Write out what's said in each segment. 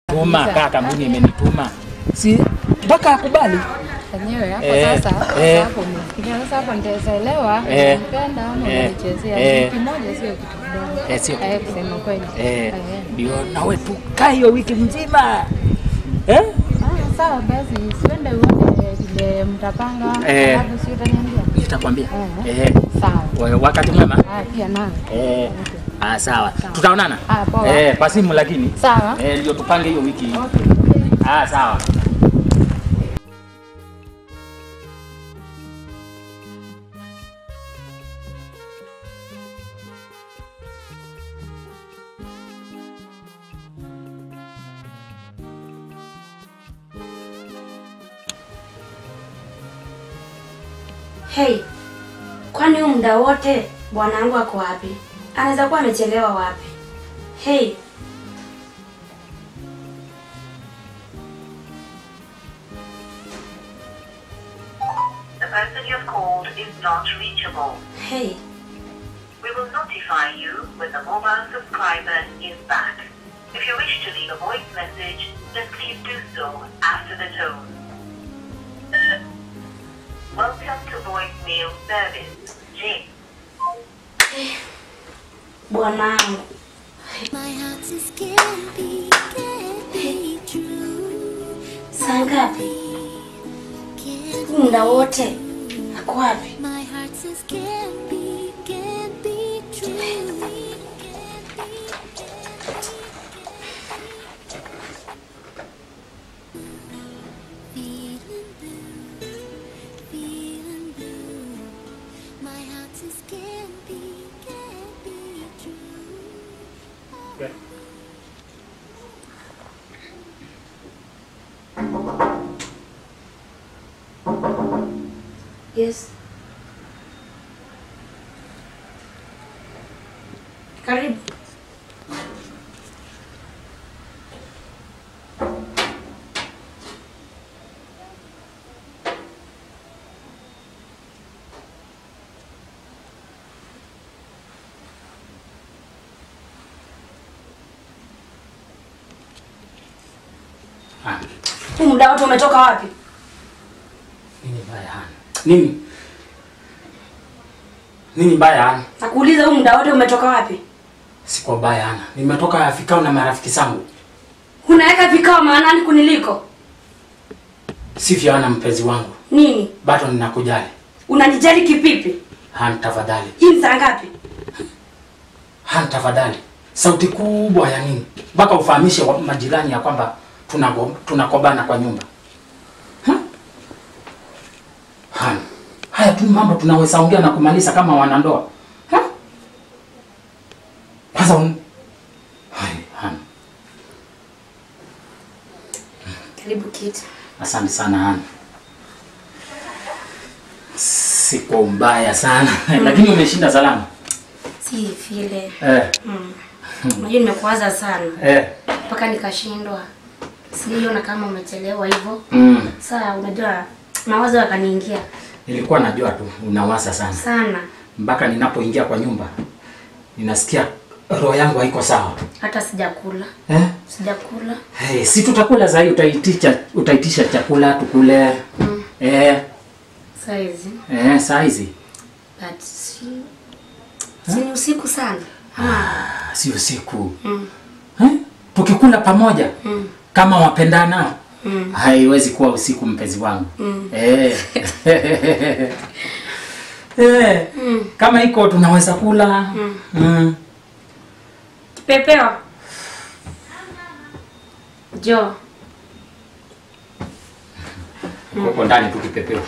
tuma Kabisa. kaa kampuni imenituma si mpaka akubali Enyewe hapo Eh, sasa sasa eh. hapo umefikiria sasa hapo nitaelewa Eh, unampenda ama eh, unanichezea. eh. Wiki moja sio kitu kidogo. Eh, sio Eh, kusema kweli. Eh, Eh. ndio nawe tukaa hiyo wiki mzima eh? Ah, sawa basi siende uone vile mtapanga Eh. alafu si utaniambia. Nitakwambia Eh. eh. Sawa. wa- wakati mwema Ah, pia nawe. eh. Okay. Ah, sawa tutaonana Ah, poa. eh, kwa simu lakini Sawa. eh, ndio tupange hiyo wiki Okay. ah, sawa Hey, kwani huu muda wote bwanangu ako wapi? Anaweza kuwa amechelewa wapi? Hey, The person you've called is not reachable. hey, We will notify you when the mobile subscriber is back. If you wish to leave a voice message, then please do so after the tone. Welcome to voicemail service. J. bwanangu. My heart is can't be, can't be true. Saa ngapi? Can't Huu muda wote ako wapi? my heart says can't be, can't be true. Can't be, Feeling blue, feeling blue. My heart says can't be, can't be true. Yes. Karibu. ah. Huu muda wote umetoka wapi? nini mbaya hana nini nini mbaya hana Nakuuliza huu muda wote umetoka wapi? siko mbaya hana nimetoka fikao na marafiki zangu Unaweka vikao maanani kuniliko? sivyo hana mpenzi wangu Nini? bado ninakujali Unanijali kipipi? han tafadhali Hii ni saa ngapi? han tafadhali sauti kubwa ya nini mpaka ufahamishe wa- majirani ya kwamba tunago- tunakobana kwa nyumba Ha? han haya tu mambo tunaweza ongea na kumaliza kama wanandoa Ha? kwanza un... Hai, han Karibu kiti. asante sana han siko mbaya sana lakini umeshinda salama Si vile. eh, Mm. Unajua nimekuwaza sana eh. mpaka nikashindwa. Siliona kama umechelewa hivyo. Mm. Saa unajua mawazo yakaniingia nilikuwa najua tu unawasa sana sana, mpaka ninapoingia kwa nyumba ninasikia roho yangu haiko sawa hata sijakula eh? sijakula. hey, si tutakula zahi utaitisha, utaitisha chakula tukule Mm. eh, Saizi eh, saa hizi but si si ni usiku sana ama Ah, si usiku mm. eh? tukikula pamoja Mm. kama wapendana Mm. haiwezi kuwa usiku mpenzi wangu Mm. eh. eh. Mm. kama iko tunaweza kula Mm. Mm. Kipepeo jo Uko ndani tu kipepeo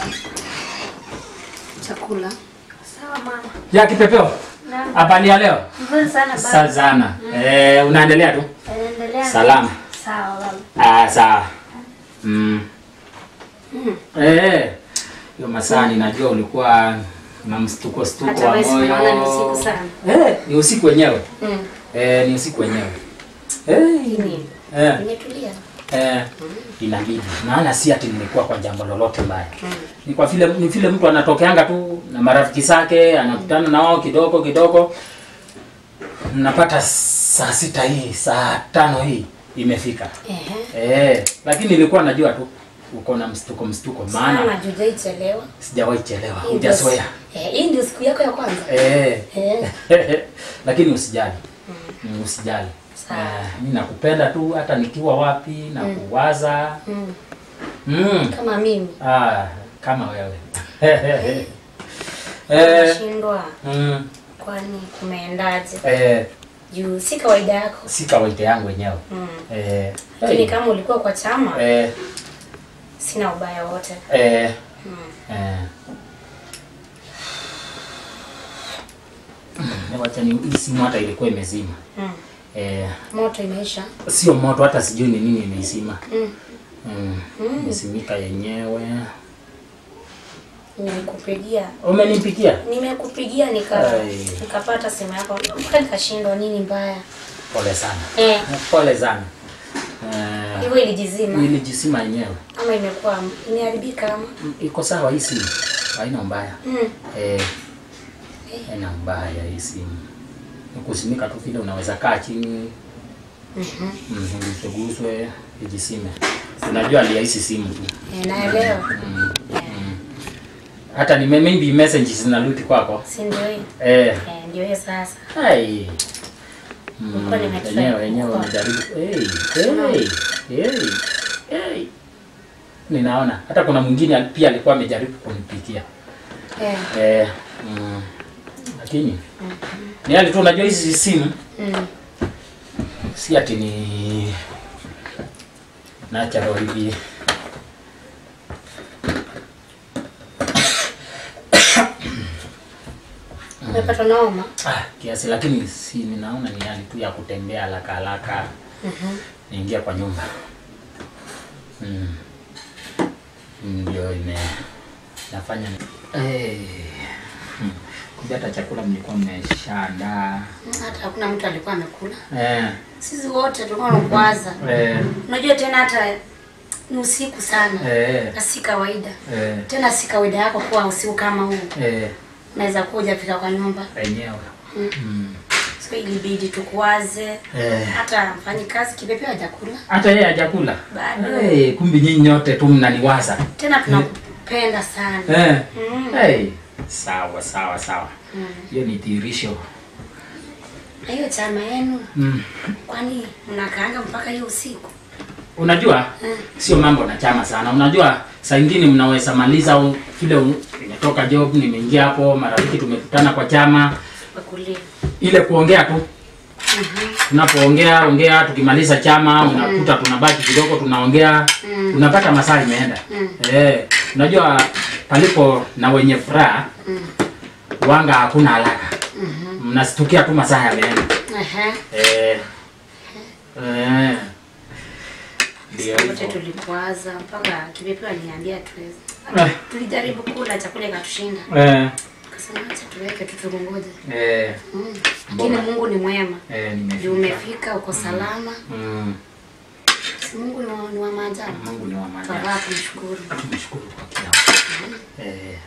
chakula. Sawa mama. ya kipepeo Naam. habari ya leo Nzuri sana baba. Sazana. Eh, unaendelea tu? Endelea. Salama. Sawa baba. Ah, sawa. Mm. Mm. Eh. Hiyo masaa ninajua ulikuwa na mstuko stuko Hata wa wewe moyo. simuona ni usiku sana. Eh, ni usiku wenyewe. Mm. Eh, ni usiku wenyewe. Eh, Nini? eh, Nimetulia. eh, inabidi. Maana si ati nimekuwa kwa jambo lolote mbaya. Mm. Ni kwa vile ni vile mtu anatokeanga tu na marafiki zake, anakutana na wao kidogo kidogo. Mnapata saa sita hii, saa tano hii imefika Ehe. eh, lakini nilikuwa najua tu uko na mstuko mstuko, Sana maana jujaichelewa. sijawahi chelewa, Hii ndio- hujazoea Eh, hii ndio siku yako ya kwanza. eh. Eh. lakini usijali mm. usijali Sawa. eh, mi nakupenda tu hata nikiwa wapi na kuwaza Mm. mm. Kama mimi. ah, kama wewe eh, Nashindwa. mm, Kwani kumeendaje? eh, Juu si kawaida yako. si kawaida yangu wenyewe Mm. eh, Lakini hey, kama ulikuwa kwa chama, eh, sina ubaya wote. eh, Mm. eh. Mm, wacha ni hii simu hata ilikuwa imezima Mm. eh, Moto imeisha. sio moto hata sijui ni nini imeizima Mm. mm. Mm. imesimika yenyewe Nimekupigia. umenipikia Nimekupigia nika Ai. nikapata simu yako. Mpaka nikashindwa nini mbaya. pole sana Eh, pole sana eh, hivyo ilijizima ilijisima yenyewe ama imekuwa imeharibika ama? Mm, iko sawa hii simu haina mbaya Mm. eh, haina mbaya hii simu Ni kusimika tu vile unaweza kaa chini Mhm. mm, uliguswe ijisime unajua aliahisi simu tu Eh, naelewa. mm, mm. hata nime maybe message zinarudi kwako Si ndio hiyo? eh, Eh, ndio hiyo sasa. hai Mm, Nilikuwa nimetry wenyewe wenyewe kukoa. wamejaribu hey, hey, hey, hey. ninaona hata kuna mwingine pia alikuwa amejaribu kunipikia Eh. eh, mm, lakini ni hali tu unajua hizi simu Mm. si ati ni natural hivi Umepatwa na homa? ah, kiasi lakini si ninaona ni hali tu ya kutembea haraka haraka Mhm. niingia kwa nyumba mm. ndio ime nafanya hey. hmm. kumbe hata chakula mlikuwa mmeshaandaa Hata hakuna mtu alikuwa amekula. eh, Sisi wote tulikuwa tunakwaza. eh, Unajua tena hata ni usiku sana. eh, Na si kawaida. eh, Tena si kawaida yako kuwa usiku kama huu. eh, Unaweza kuja fika kwa nyumba. wenyewe Mm. mm. So ilibidi tukwaze. eh. Hata mfanyikazi kipepeo hajakula. hata yeye hajakula Bado. hey, kumbi nyinyi nyote tu mnaniwaza Tena tunakupenda sana. eh. Mm. hey. sawa sawa sawa Mm. hiyo ni dhihirisho Na hiyo chama yenu mm. kwani mnakaanga mpaka hiyo usiku? unajua Mm. sio mambo na chama sana unajua saa ingine mnaweza maliza au vile u- nimetoka job nimeingia hapo marafiki tumekutana kwa chama Wakulia. ile kuongea tu tunapoongea ongea tukimaliza chama unakuta tunabaki kidogo tunaongea Mm. unapata masaa imeenda Mm. eh, unajua palipo na wenye furaha Mm. wanga hakuna haraka Mhm. mnastukia tu masaa yameenda Aha. eh, eh, ndio wote hivyo tulikwaza mpaka kipepeo aliniambia tuweze. Eh. Tulijaribu kula chakula ikatushinda, eh, kasema acha tuweke tu tukungoje. eh, Mm. Lakini Mbona? Mungu ni mwema, eh, juu nimefika umefika uko salama. mm. Si Mungu ni wa, ni wa maajabu. Mungu ni wa maajabu. Twafaa kumshukuru. tumshukuru kwa kila eh,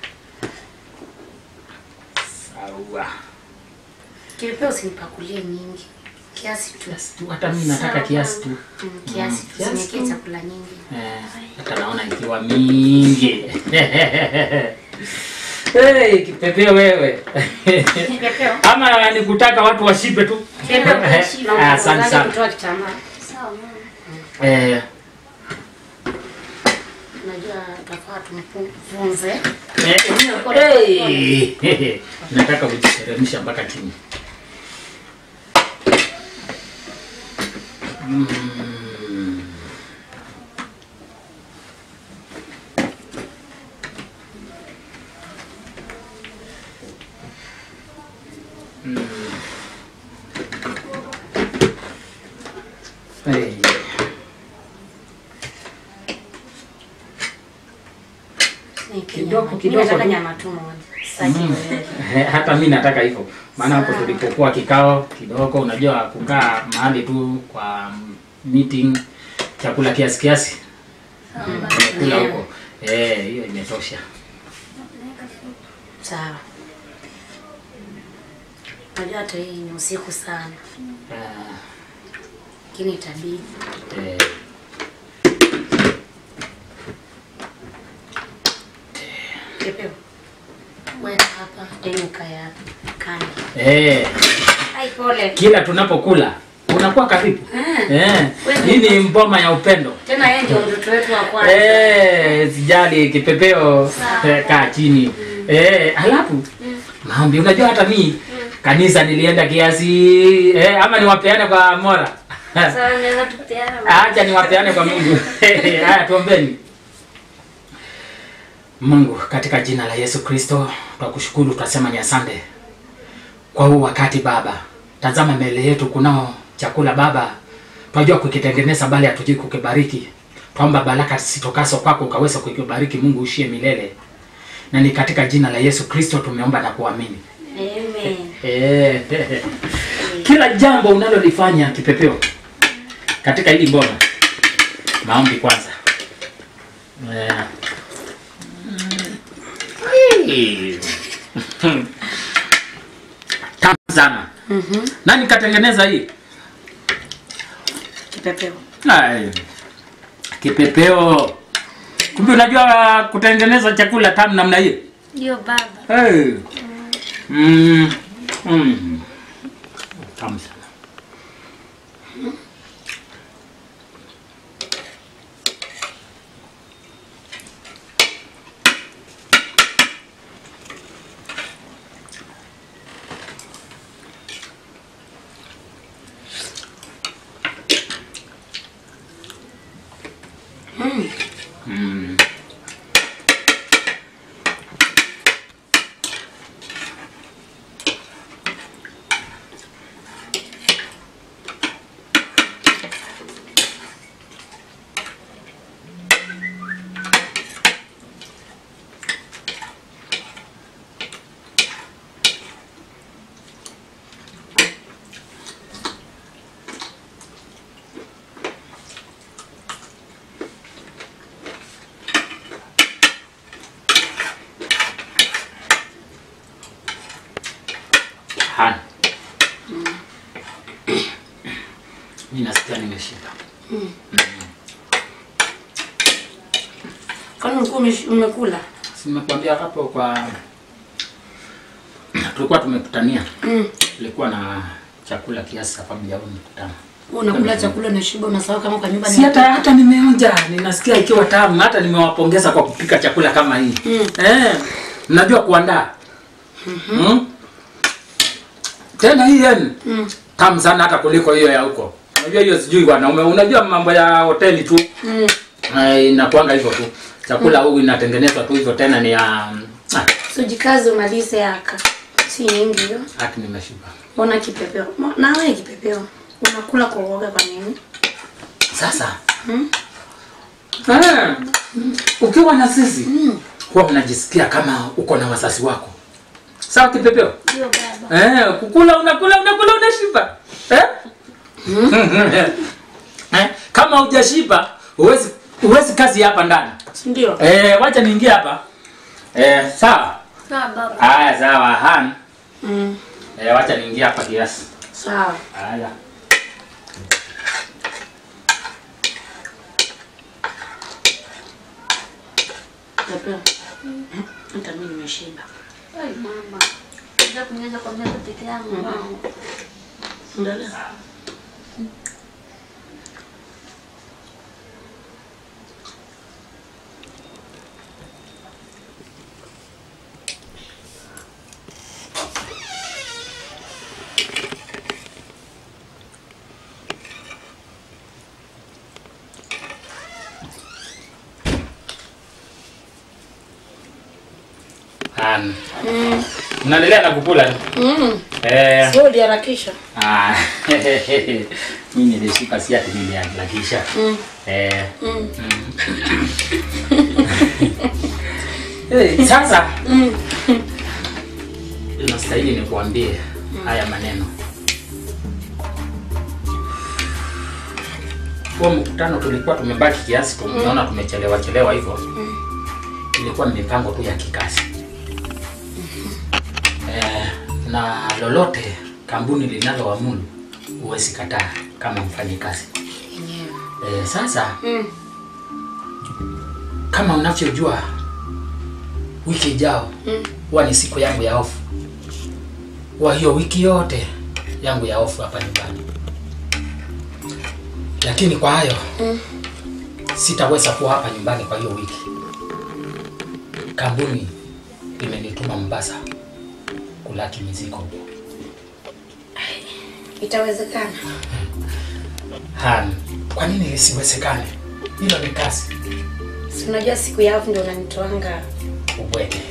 sawa Kipepeo usinipakulie nyingi, kiasi tu. kiasi tu hata mimi nataka Sawa. kiasi tu Mm, kiasi tu, kiasi usiniwekee tu. chakula nyingi. Eh, hata naona ikiwa mingi hey, kipepeo wewe Kipepeo. ama nikutaka watu washibe tu Kipepeo Eh, kuishi na ah, asante unaanza sana kutoa kitambaa. Sawa. mama. eh, Unajua tafaa tumfunze. eh, hey, nataka kujiteremsha mpaka chini mm. Mm. Hey. Kidogo, kidogo Nataka tu. nyama tu moja. Sitaki Mm. wewe. Eh, hata mi nataka hivyo maana hapo Sawa. tulipokuwa kikao kidogo unajua kukaa mahali tu kwa meeting chakula kiasi kiasi kula Yeah. huko eh hiyo imetosha Sawa. Unajua hata hii ni usiku sana. Ah, lakini itabidi Eh, Kipeo. Weka hapa, tena kaya hapa. Kanda. eh, Ai pole. kila tunapokula unakuwa karibu Ah. eh, Wewe- hii ni mboma ya upendo Tena yeye ndio mtoto wetu wa kwanza. eh, sijali kipepeo eh, kaa chini eh, halafu maombi unajua hata mi kanisa nilienda kiasi eh, ama niwapeane kwa mora Sasa unaweza tupeana. acha niwapeane kwa mungu haya tuombeni mungu katika jina la yesu kristo twakushukuru twasema ni asante kwa huu wakati baba tazama mbele yetu kunao chakula baba twajua kukitengeneza bali hatujui kukibariki twaomba baraka zitokazo kwako ukaweza kukibariki mungu ushie milele na ni katika jina la yesu kristo tumeomba na kuamini Amen. Eh, kila jambo unalolifanya kipepeo katika hili mbona maombi kwanza Eh. Mm. tamu sana Mhm. nani katengeneza hii Kipepeo. Ai, kipepeo kumbe unajua kutengeneza chakula tamu namna hii Ndio baba. Hey. Mm. Mm. Tamu sana. Mm. Mm. Hana. Mimi nasikia nimeshiba. Kwani ulikuwa umesh- umekula? Si nimekwambia hapo kwa tulikuwa tumekutania. Mm. Tulikuwa na chakula kiasi sababu ya huu mkutano. Wewe unakula chakula na shiba unasahau kama kwa nyumba ni Si hata hata nimeonja, ninasikia ikiwa tamu. Hata nimewapongeza kwa kupika chakula kama hii. Mm. Eh, mnajua kuandaa. Mm. Tena hii yenu Mm. tamu sana hata kuliko hiyo ya huko. Unajua hiyo sijui wanaume, unajua mambo ya hoteli tu. Mm. Eh, inakuanga hivyo tu. Chakula huu inatengenezwa tu hivyo tena ni ya ah, Sujikaze umalize yaka. Si nyingi hiyo. hati nimeshiba. Ona kipepeo. Mo- Na wewe kipepeo. Unakula kwa uoga kwa nini? Sasa Mm. eh, ukiwa na sisi Mm. huwa unajisikia kama uko na wazazi wako. Sawa kipepeo? Ndio baba. Eh, kukula unakula unakula unashiba. Eh? eh, kama hujashiba huwezi huwezi kazi hapa ndani. Si ndio? Eh, wacha niingie hapa. Eh, sawa. Sawa baba. Haya sawa, han. Mm. Eh, wacha niingie hapa kiasi. Sawa. Haya. Kipepeo. Hata mimi nimeshiba. Ai mama. Ndio kunyeza kwa meza peke yangu mama. Endelea. Han. Mm. Mnaendelea na kukula tu. Mm. Eh. Sio uliharakisha. Ah. Mimi nilishika si ati niliharakisha. Mm. Eh. Mm. Eh, sasa Mm. inastahili nikuambie haya maneno. Huo mkutano tulikuwa tumebaki kiasi, tumeona tumechelewa chelewa hivyo. Ilikuwa ni mipango tu ya kikazi. Eh, na lolote kampuni linaloamuru huwezi kataa. kama mfanyikazi. Yenyewe. E, sasa Mm. kama unavyojua wiki ijao Mm. huwa ni siku yangu ya ofu. Huwa hiyo wiki yote yangu ya ofu hapa nyumbani, lakini kwa hayo Mm. sitaweza kuwa hapa nyumbani kwa hiyo wiki. Kampuni imenituma Mombasa kulaki mizigo huko. Itawezekana. Han, kwa nini lisiwezekane? Hilo ni kazi Si unajua siku ya off ndio unanitoanga. ubwete.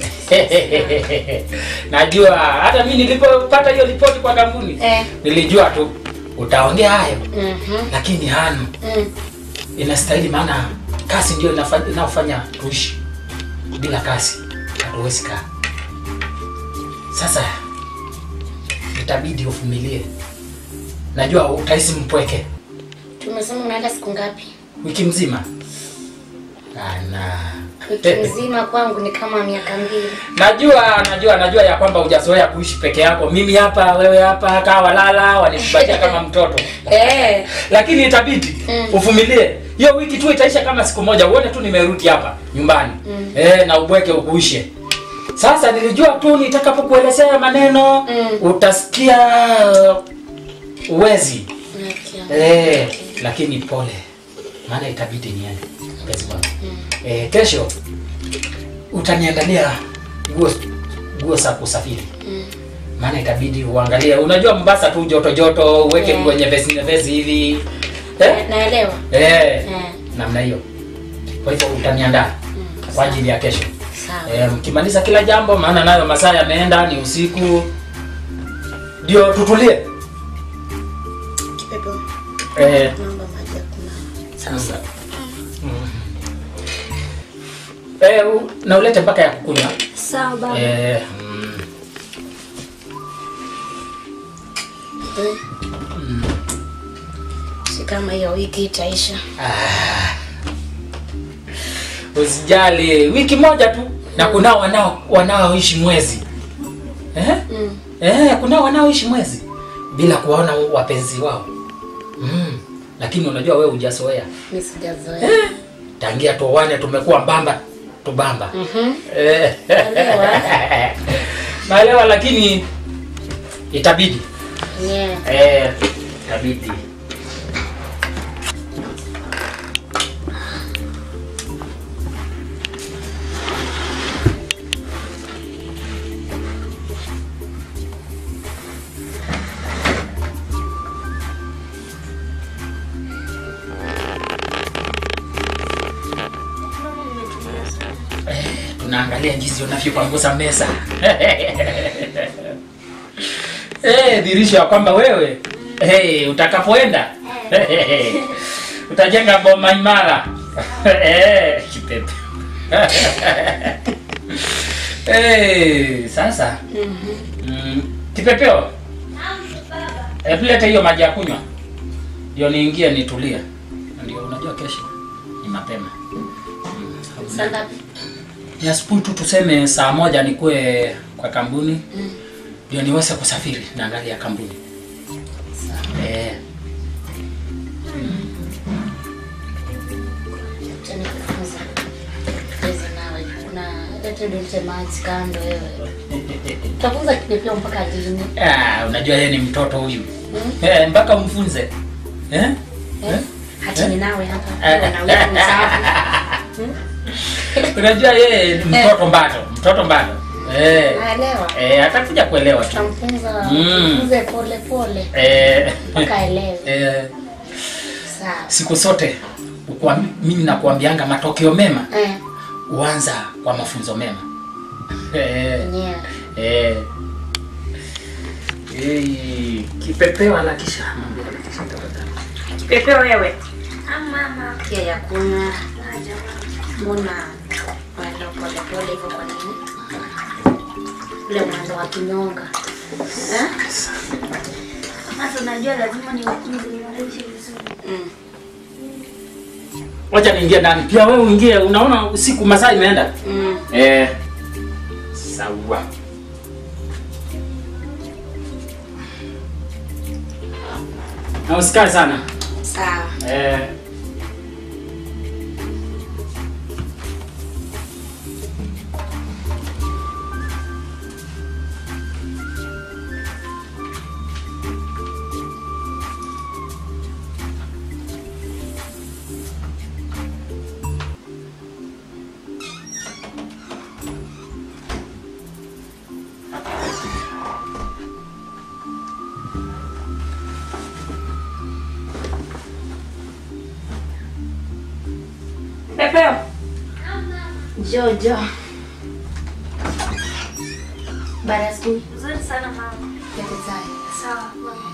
Najua hata mimi nilipopata hiyo ripoti kwa kampuni Eh. nilijua tu utaongea hayo, Mhm. lakini Han, Mm. inastahili, maana kazi ndio inafa- inayofanya tuishi. Bila kazi hatuwezi kaa. Sasa itabidi uvumilie. Najua utahisi mpweke Tumesema unaenda siku ngapi? wiki mzima. Ana. Wiki mzima kwangu ni kama miaka mbili. Najua, najua, najua ya kwamba hujazoea kuishi peke yako. Mimi hapa, wewe hapa, kaa walala, wanikubatia kama mtoto. Eh. Lakini itabidi Mm. uvumilie. Hiyo wiki tu itaisha kama siku moja, uone tu nimerudi hapa nyumbani. Mm. Eh, na ubweke ukuishe. Sasa nilijua tu nitakapokuelezea maneno Mm. utasikia uwezi. Nakia. Eh, lakini pole. Maana itabidi niende. Mpenzi wangu. Eh, kesho utaniandalia nguo nguo za kusafiri. Mm. Maana itabidi uangalie. Unajua Mombasa tu joto joto, uweke Yeah. nguo nyepesi nyepesi hivi. Eh? Naelewa. Eh. Eh. Namna hiyo. Kwa hivyo utaniandaa kwa ajili ya kesho. Sawa. Eh, mkimaliza kila jambo maana nayo masaa yameenda ni usiku. Ndio tutulie. Kipepo. Eh, Naomba maji ya kunawa. Sasa. Eh, u- na ulete mpaka ya kukunywa. Sawa baba. Eh, mm, Si kama hiyo wiki itaisha. usijali, wiki moja tu na kunao wanao wanaoishi mwezi. Eh? Mm. Eh, kunao wanaoishi mwezi bila kuwaona wapenzi wao. Mm. Lakini unajua wewe hujazoea. Mimi sijazoea. Tangia tuoane tumekuwa mbamba tubamba. Mhm. Eh. Naelewa. Naelewa lakini itabidi. Yeah. Eh, itabidi. tunaangalia jinsi unavyopanguza meza eh, dhirisho ya kwamba wewe hey, utakapoenda utajenga boma imara Eh, kipepe hey, sasa mm, kipepeo hebu leta hiyo maji ya kunywa ndio niingie nitulie ndio unajua kesho ni mapema mm, Saa ngapi? ni asubuhi tu tuseme saa moja nikuwe kwa kampuni ndio niweze kusafiri na gari ya kampuni eh, Acha nikufunze. Cheze nawe. Kuna lete dulce maji kando wewe. Utafunza kipepeo mpaka lini? ah, unajua yeye ni mtoto huyu Mm. eh, mpaka umfunze eh? Eh? Acha ni nawe hapa. Wewe na wewe msafi. unajua yeye ni mtoto bado mtoto bado eh, Naelewa. eh, atakuja kuelewa tu Tutamfunza Mm. tufunze pole pole eh, mpaka elewe. eh, Sawa. siku zote ukwa, mimi nakuambianga matokeo mema Eh, huanza kwa mafunzo mema eh, yeah. Eh. Eh, kipepeo anakisha. Mwambie anakisha tafadhali. Kipepeo wewe. Pia ya kunywa. Mbona wenda pole pole hivyo kwa nini? Ule mwendo wa kinyonga. Eh? Sasa unajua lazima niwafunze niwaishi vizuri. Mm. Wacha niingie ndani. Pia wewe uingie. Unaona usiku masaa imeenda. Mm. Eh. Sawa. Na usikae sana. Sawa. Eh. Pepeo. Jojo. Baada ya siku Nzuri sana mama. yake zai. Sawa mama.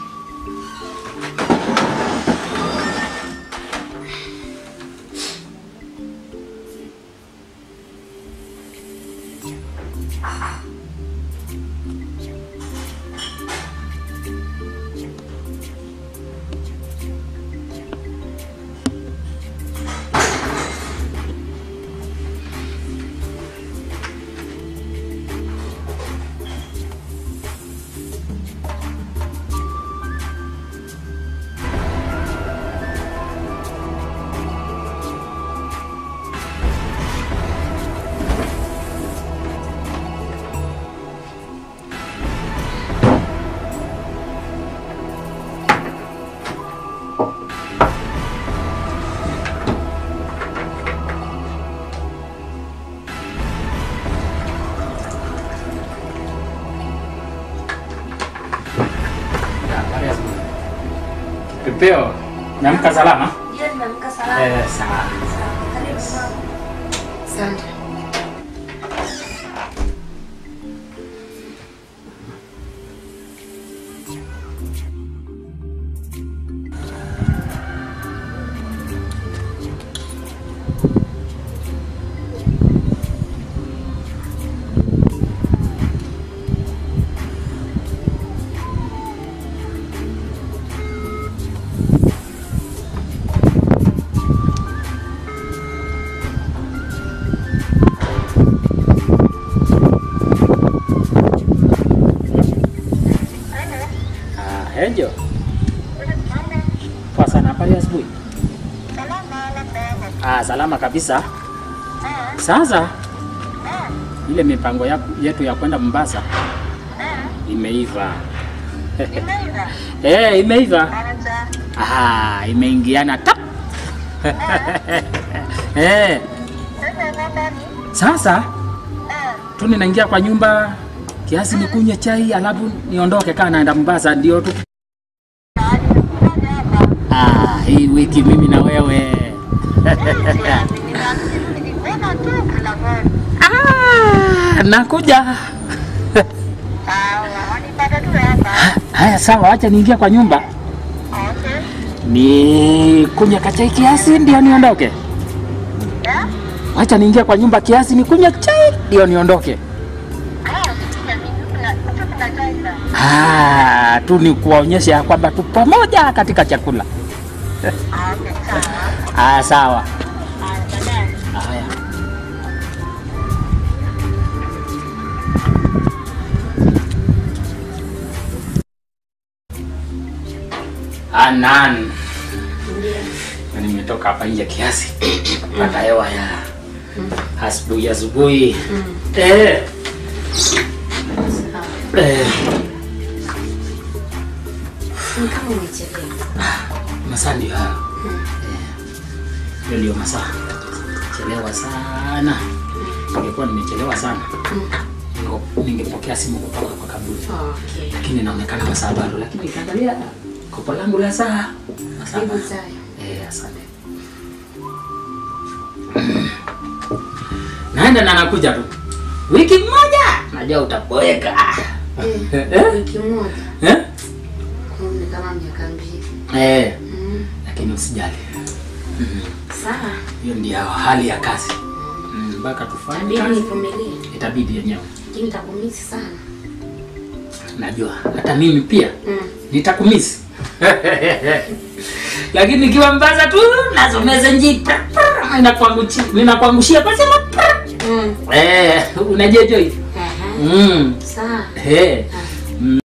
Habari ya asubuhi. Pepeo, nyamka salama? Ndio nimeamka salama. Eh, sawa. Sawa. Karibu mama. Asante. Ah, Angel. Poa sana, habari ya asubuhi? Ah, salama kabisa. Sasa ile mipango ya, yetu ya kwenda Mombasa imeiva. Eh, imeiva. Ah, imeingiana tap. Eh. Sasa tu ninaingia kwa nyumba kiasi nikunywe chai alafu niondoke kaa naenda Mombasa ndio tu. Ah, hii wiki mimi na wewe. ah, nakuja. Haya sawa, acha niingia kwa nyumba. Ni kunywe kachai kiasi ndio niondoke. Acha niingia kwa nyumba kiasi ni kunywe chai ndio niondoke. Ah, tu ni kuwaonyesha ya kwamba tu pamoja katika chakula. Ah, sawa. Haya. Anan. Na nimetoka hapa nje kiasi. Pata hewa ya asubuhi asubuhi. Eh. Eh. Ni kama umechelewa. masaa ndio hayo. Eh, Hiyo ndio masaa. Chelewa sana. Ningekuwa nimechelewa sana. ninge- Ningepokea simu kutoka kwa kaburi. Okay. Lakini inaonekana masaa bado, lakini ukiangalia kopo langu la saa masaa Karibu bado. Zaya. Eh, asante. Naenda na nakuja tu. Wiki moja najua utaboeka. Eh, wiki moja. Eh? Ni kama miaka mbili. Eh, Mm. lakini usijali. Sawa. Hiyo ndio hali ya kazi. Mm, Mpaka tufanye Tabidi kazi. nivumilie. Itabidi yenyewe. Lakini nitakumisi sana. Najua hata mimi pia Mm. nitakumisi. Lakini nikiwa mbaza tu nazomeza njipa. Ninakuangushia ninakuangushia basi Mm. Eh, unajua hiyo. Aha. Mm. Sawa. Eh.